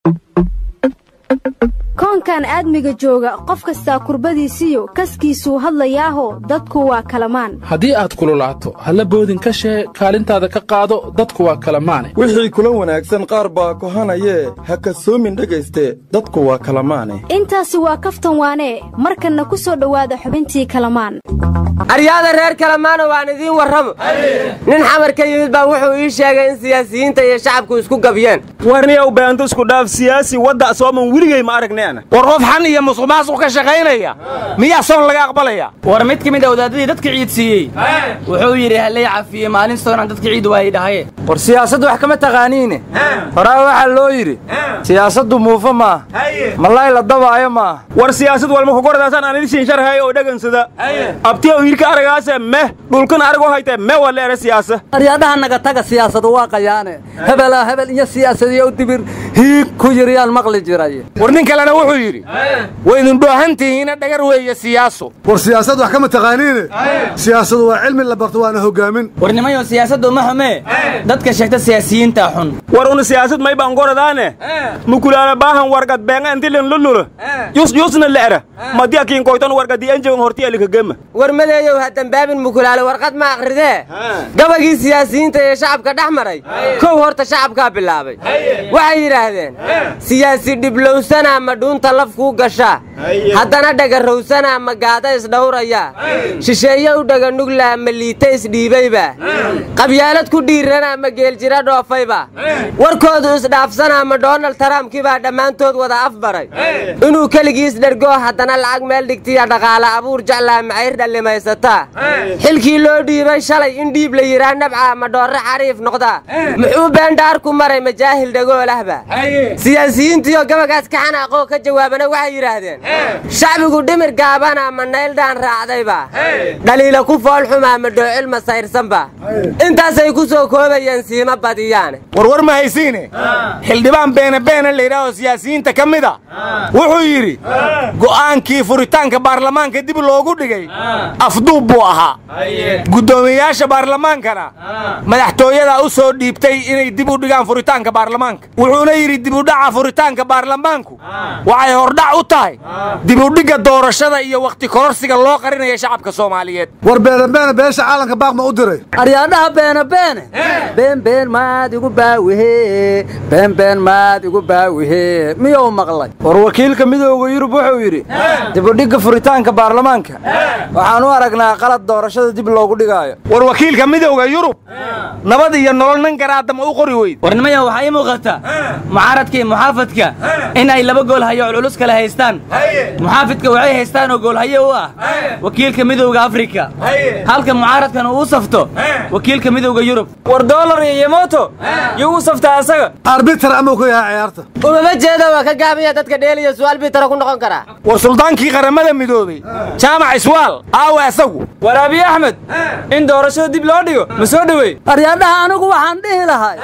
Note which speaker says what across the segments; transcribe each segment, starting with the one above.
Speaker 1: koonkan aadmiga jooga qof kastaa kurbadiisiyo kaskiisuu hadlayaaho dadku waa kalamaan
Speaker 2: haddii aad kululaato halla boodin ka shee kaalintaada ka qaado dadku waa kalamaane
Speaker 3: wixii kula wanaagsan qaar baa kohanayee ha kasoomin dhegayste dadku waa kalamaane
Speaker 1: intaasi waa kaftan waanee markanna ku soo dhowaada xubintii kalamaan
Speaker 4: aryaada reer kalamaana waan idiin warramo nin xamar ka yimid baa wuxuu ii sheegay in siyaasiyiinta iyo shacabku isku gabyeen
Speaker 5: warniyow beento isku dhaaf siyaasi wadda sooman weligay ma aragneena
Speaker 6: war qof xan iyo musuqmaasuq ka shaqaynaya miyaa soon laga aqbalaya
Speaker 7: war mid ka mid a wadaadadii dadka ciid siiyey wuxuu yidhi hallay cafiyey maalin soonaan dadka ciid waayay dhahaye
Speaker 8: war siyaasaddu wax kama taqaaniine horaa waxaa loo yidhi siyaasaddu muufo maaha malay la dabaayo maaha
Speaker 5: war siyaasad walma kugoradaasan aan idishin sharhay oo dhagansada abtiya wiilka aragaase meh dhulkan aragoo haytee me waa leere siyaasa
Speaker 8: aryadhaha naga taga siyaasadu waa qayaane hebelaa hebel iyo siyaasadiyo dibir hiig ku yiryaan maqli jiray
Speaker 6: war nin kalena wuxuu yidhi waydin dhoohantihiina dhagar weeye siyaaso
Speaker 9: war siyaasad wax kama taqaaniine siyaasadu waa cilmi la barto waana hogaamin
Speaker 7: war nimayo siyaasaddu ma xumee dadka sheegta siyaasiyiinta xun
Speaker 5: war una siyaasad may baan goradaane mukulaala baahan wargad beenga intilen lululo yus yusna le'ra madi akiin koytan wargadi enjegan horti alikagema
Speaker 4: war madeeyow ha dambaabin mukulaale warqad ma akhridee gabagii siyaasiyiinta ee shacabka dhex maray kow horta shacabkaa bilaabay waxay yidhaahdeen siyaasi dhiblowsanaa ma dhuunta laf kuu gashaa haddana dhagarrowsanaa ma gaada isdhawraya shisheeye u dhaganuglaa ma liita isdhiibayba qabyaalad ku dhiiranaa ma geeljira dhoofayba warkoodu isdhaafsanaa ma donald tarampkii baa dhammaantood wada afbaray inuu keligiis dhergoo haddana lacag meel dhigtiya dhaqaale abuur jeclaa macayr dhallimaysataa xilkii loo dhiibay shalay in dhiib la yidhaa nabcaa ma dhoorre xariif noqdaa muxuu beendhaarku maray majaahil dhagoolahba siyaasiyiintiioo gabagaas ka xanaaqoo ka jawaabana waxay yidhaahdeen shacbigu dhimir gaabana ma nayldhaan raacdayba dhaliila ku foolxumaa ma dhoocil ma sayrsanba intaasay ku soo koobayeen siima badiyaan
Speaker 6: warwar ma haysiine xildhibaan beene beena layidhaahoo siyaasiyiinta ka mid a wuxuu yidhi go'aankii furitaanka baarlamaanka dib loogu dhigay afduub buu ahaa guddoomiyeyaasha baarlamaankana madaxtooyadaa u soo dhiibtay inay dib u dhigaan furitaanka baarlamaanka wuxuuna yidhi dibudhaca furitaanka baarlamaanku waxay hordhac u tahay dibudhigga doorashada iyo wakhti kororsiga loo qarinaya shacabka soomaaliyeed
Speaker 9: war beenabeene beesha caalanka baaq ma u diray
Speaker 8: aryaadhaha beene beene beenbeen maad igu baawihe beenbeen maad igu baawihe miyuu maqlay war wakiilka midooda yurub wuxuu yidhi dibudhigga furitaanka baarlamaanka waxaan u aragnaa qalad doorashada dib loogu dhigaayo
Speaker 6: war wakiilka midowda yurub nabad iyo nolol nin garaadama u qori weyd
Speaker 7: war nimaya waxaa ii muuqata mucaaradka iyo muxaafadka in ay laba gool hayo culculus kale haystaan muxaafidka waxay haystaan oo goolhayo u ah wakiilka midowda afrika halka mucaaradkan uu u safto wakiilka midowda yurub
Speaker 8: war doolar iyo yemoto yuu u saftaa asaga
Speaker 9: arbiter amau ka yahay ciyaarta
Speaker 4: umama jeeda waa ka gaabaya dadka dheeliya su'aal bitara ku noqon karaa
Speaker 6: war suldaankii qaramada midoobey jaamac iswaal aawe asagu
Speaker 8: war abiy axmed in doorashada dib loo dhigo ma soo dhowey aryaadhaha anigu waxaan dhihi lahay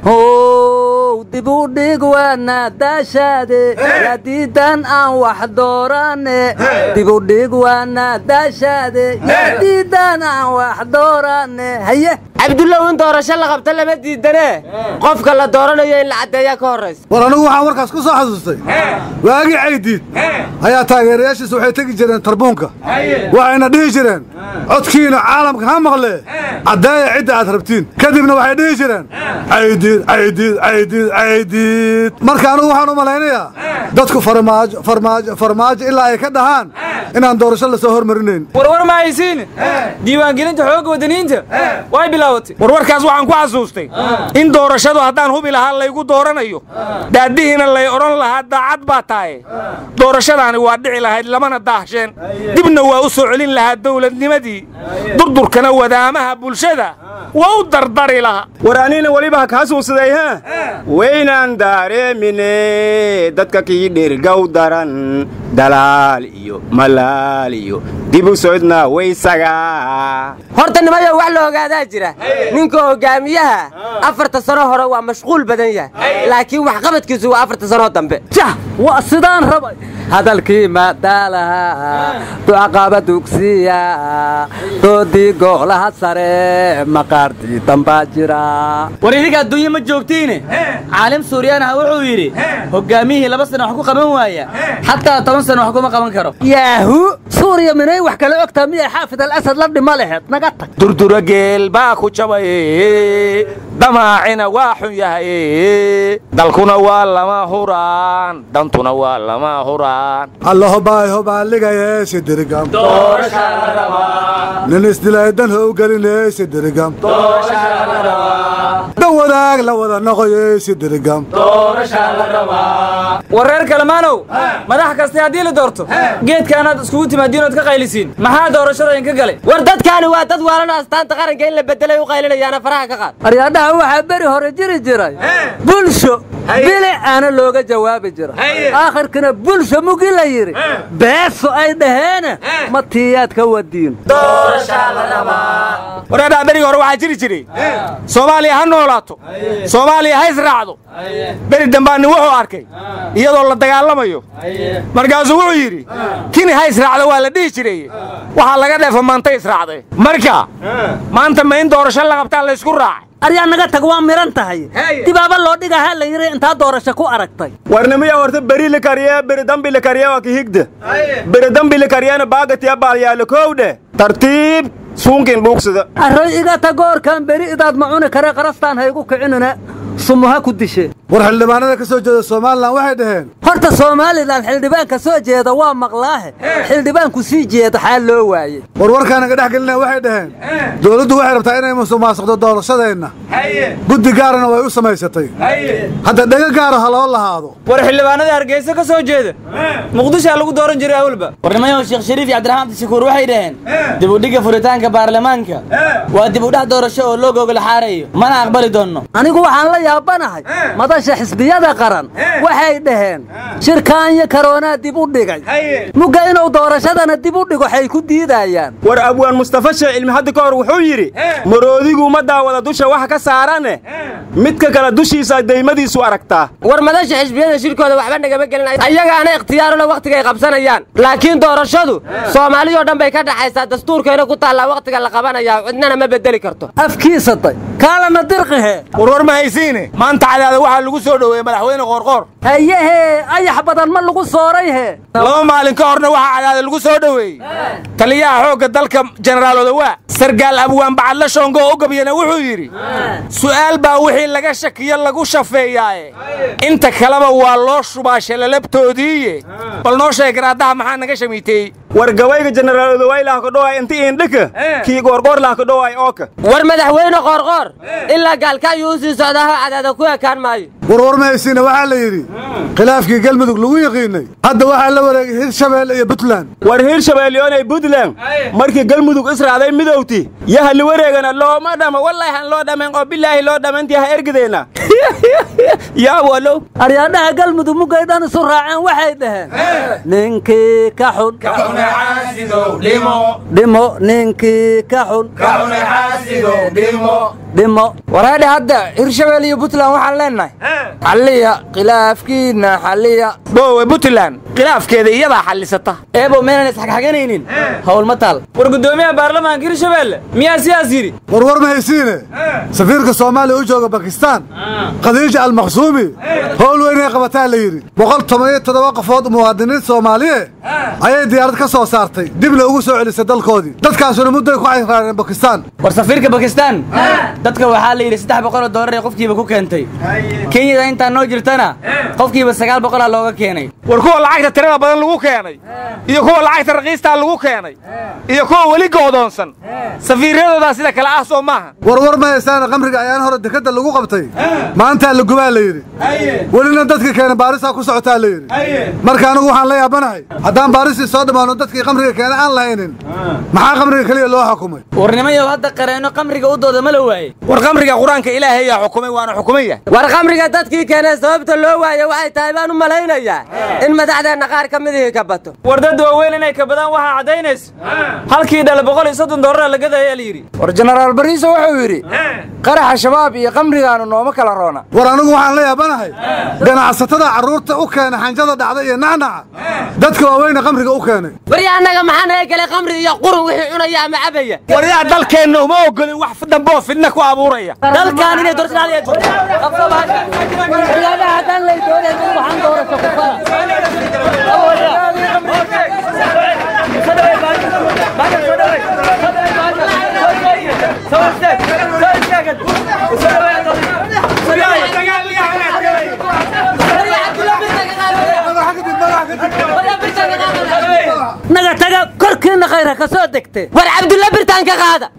Speaker 8: how dib u dhig waana daashaade yadiidan aan wax doorane dib u dhig waana daashaade yadiidan aan wax doorane haye
Speaker 4: cabdullow in doorasho la qabto lama diidanee qofka la dooranayo in la caddeeyaa ka horraysa
Speaker 9: war anigu waxaan warkaas ku soo xasuustay waagii caydiid ayaa taageerayaashiisa waxay tegi jireen tarbuunka waxayna dhihi jireen codkiina caalamka ha maqlee caddeeya cidda aad rabtiin kadibna waxay dhihi jireen caydiid caydiid caydiid caydiid marka anigu waxaan u malaynayaa dadku farmaajo farmaajo farmaajo ilaa ay ka dhahaan inaan doorasho la soo hormarinayn
Speaker 8: warwar ma haysiin diiwaangelinta xoogga wadaniinta way bilaabatay
Speaker 6: warwarkaas waxaan ku xasuustay in doorashadu haddaan hubi lahaa laygu dooranayo daadihiina lay odhan lahaa daacad baa tahay doorashadaani waa dhici lahayd lamana daahsheen dibna waa u soo celin lahaa dawladnimadii durdurkana wadaamaha bulshada waa u dardari lahaa
Speaker 5: war anina weliba ha kaa suusaday ha waynaan daareemine dadka kii dhirgow daran dalaal iyo malaal iyo dib u socodna waysagaa
Speaker 4: horta nimayo wax la ogaadaa jira ninka hogaamiyaha afarta sano hore waa mashquul badan yahay laakiin waxqabadkiisu waa afarta sanoo dambe
Speaker 8: jah waa sidaan rabay hadalkii maadaalaha ducaqaba dugsiya doodii goolaha sare maqaartii dambaa jira
Speaker 7: war idinka adduunye ma joogtiine caalim suuryaanaha wuxuu yidhi hoggaamiyihii laba sano wax ku qaban waaya xataa toban sano wax kuma qaban karo
Speaker 8: yaahu suuriya minay wax kala ogtaa miyay xaafid alasad la dhima laheed naga tag
Speaker 6: durdura geel baa ku jabay damaacina waa xun yahay dalkuna waa lama huraan dantuna waa lama huraan
Speaker 9: allahobaay hobaaligaye sidirigam nin isdilay dan how geline sidirigam dan wadaag la wada noqoye sidirigam
Speaker 10: war reer kalemaanow madax kaste haddii la doorto geedkaanaad iskugu timaadiin ood ka qaylisiin maxaa doorashada inka galay
Speaker 4: war dadkaani waa dad waalan astaanta qaranka in la bedelay u qaylinayaana faraha ka qaad
Speaker 8: aryaadhaha waxaa beri hore jiri jiray bulsho bili aana looga jawaabi jira aakhirkana bulsho mugi la yidhi beeso ay dhaheene ma tiiyaad ka wadiin
Speaker 6: wareedhaa berigi hore waxaa jiri jiray soomaaliya ha noolaato soomaaliya ha israacdo beri dambaanni wuxuu arkay iyadoo la dagaalamayo markaasuu wuxuu yidhi kini ha israacdo waa la dhihi jiray waxaa laga dheefa maanta israacday marka maanta ma in doorasho la qabtaa la ysku raacay
Speaker 8: aryaa naga tag waa miran tahay dibaaba loo dhigaha la yidhi intaa doorasho ku aragtay
Speaker 5: warnimiya horta beri la kariye beri dambi la kariye waa kihigda beri dambi la kariyena baagatiya baalyaalo kowdhe tartiib suunkin dhuugsada
Speaker 8: array iga tagoorkan beri idaad ma cuni kare qarastaan ha igu kicinina sumuha ku dishe
Speaker 9: war xildhibaanada ka soo jeeda somalilan waxay dhaheen
Speaker 8: horta somalilan xildhibaanka soo jeeda waa maqlaahe xildhibaanku sii jeeda xaa loo waaye
Speaker 9: warwarkaanaga dhex gelina waxay dhaheen dowladdu waxay rabtaa inay musuqmaasuqdo doorashadeenna guddi gaarana way u samaysatay hadda dhega gaara ha loo lahaado
Speaker 10: war xildhibaanada hargeysa ka soo jeeda muqdishaa lagu dooran jiray awalba
Speaker 7: warnimayahu sheekh shariif iyo cabdiraxmaan abdishakuur waxay dhaheen dib u dhigga furitaanka baarlamaanka waa dib u dhex doorasho oo loo gogol xaarayo mana aqbali doonno
Speaker 8: anigu waxaan la yaabanahay madasha xisbiyada qaran waxay dhaheen shirkaanyo karoonaa dib u dhigay mugga inuu doorashadana dib u dhigo waxay ku diidayaan
Speaker 5: war abwaan mustafa shee cilmi hadda ka hor wuxuu yidhi maroodigu ma daawada dusha waxa ka saarane midka kale dushiisa daymadiisu aragtaa
Speaker 4: war madasha xisbiyada shirkooda waxba nagama gelin ayagaana ikhtiyaarula wakhtigay qabsanayaan laakiin doorashadu soomaaliyoo dhan bay ka dhaxaysaa dastuurkeena ku taallaa wakhtiga la qabanayaa cidnana ma bedeli karto
Speaker 8: afkiisatay kaalana dirqihe
Speaker 6: warwar ma haysiine maanta cadaada waxaa lagu soo dhoweeyey madaxweyne qoorqoor
Speaker 8: hayehee ayax badan ma lagu sooray he
Speaker 6: laba maalin ka horna waxaa cadaada lagu soo dhoweeyey taliyaha xoogga dalka jenaraal odawaa sargaal abwaan bacadle shoongo oo u gabyana wuxuu yidhi su'aal baa wixii laga shakiyo lagu shafeeyaaye inta kaleba waa loo shubaa shalalabtoodiiye bal noo sheeg garaadaha maxaa naga shamiiteeyey
Speaker 5: war gabayga jenaraal odawaa ilaha ka dhowaay inti iindhika kii goorgoor laha ka dhowaay ooka
Speaker 4: war madaxweyne qoorqoor ilaa gaalkaayuu u sii socdaaho cadaada ku ekaan maayo
Speaker 9: warwar ma haysiina waxaa la yidhi khilaafkii galmudug lagu yaqiinay hadda waxaa la wareegay hirshabeelle iyo puntland
Speaker 5: war hirshabeelyoonay puntland markii galmudug israacday midowti yaha li wareegana looma dhamo wallaahi han loo dhammayn oo bilaahi loo dhammayntii ha ergideenna yaa walow
Speaker 8: aryaadhaha galmudug muggay dhan isu raaceen waxay dhaheen ninkii ka xun dhimo ninkii ka xun dhimo
Speaker 10: waraadhe hadda hirshabelle iyo puntland waxaan leennahay xalliya khilaafkiinna xalliya
Speaker 6: boowe puntland khilaafkeeda iyadaa xallisata
Speaker 7: eebo meenan isxagxaganaynin hawl ma taal
Speaker 10: war guddoomiyaha baarlamaanka hirshabelle miyaa sidaas yidhi
Speaker 9: warwar ma haysiine safiirka soomaaliya u jooga bakistaan khadiija almaqsuumi howl weynay qabataa la yidhi boqol toban iyo toddoba qofood muwaadiniin soomaaliye ayay diyaarad ka soo saartay dibna ugu soo celisay dalkoodii dadkaasuna mudday ku xayraareen bakistaan
Speaker 7: war safiirka bakistaan dadka waxaa la yidhi saddex boqol oo doolar ee qofkiiba ku keentay kenyada intaa noo jirtana qofkiiba sagaal boqolaa looga keenay
Speaker 6: war kuwa lacagta tirada badan lagu keenay iyo kuwa lacagta raqiistaa lagu keenay iyo kuwa weli goodoonsan safiiryadoodaa sida kale ah soo maaha
Speaker 9: warwar ma haysaana qamriga ayaan hore dekadda lagu qabtay maantaa la gubaa la yidhi welina dadkii keena baarisaa ku socotaa la yidhi marka anigu waxaan la yaabanahay haddaan baarisii soo dhammaano dadkii qamriga keena aan lahaynin maxaa qamriga keliya loo xukumay
Speaker 7: warnimayow hadda qareenno qamriga u dooda ma la waaye
Speaker 6: war qamriga qur-aanka ilaahay yaa xukumay waana xukumaya
Speaker 4: war khamriga dadkii keenee sababta loo waayo waxay tahay baan u malaynayaa in madaxdeenna qaar ka midihii ka bato
Speaker 10: war dad waaweyn inay ka badaan waxaa caddaynaysa halkii dhale boqol iyo soddon doolara la gadaya la yidhi
Speaker 8: war jenaraal bariiso wuxuu yidhi qaraxa shabaab iyo qamrigaanu nooma kala roona
Speaker 9: war anigu waxaan la yaabanahay ganacsatada carruurta u keena xanjada dhacda iyo nacnaca dadka waaweyne qamriga u keenay
Speaker 4: warya annaga maxaa naga gelay khamri iyo qurun wixii cunaya ama cabaya
Speaker 6: war yaa dalkeenna uma ogolin wax damboo fidna ku abuuraya
Speaker 7: dalkan inay naga taga korkiinna khayr ha ka soo degte
Speaker 4: war cabdulla birtaan ka qaada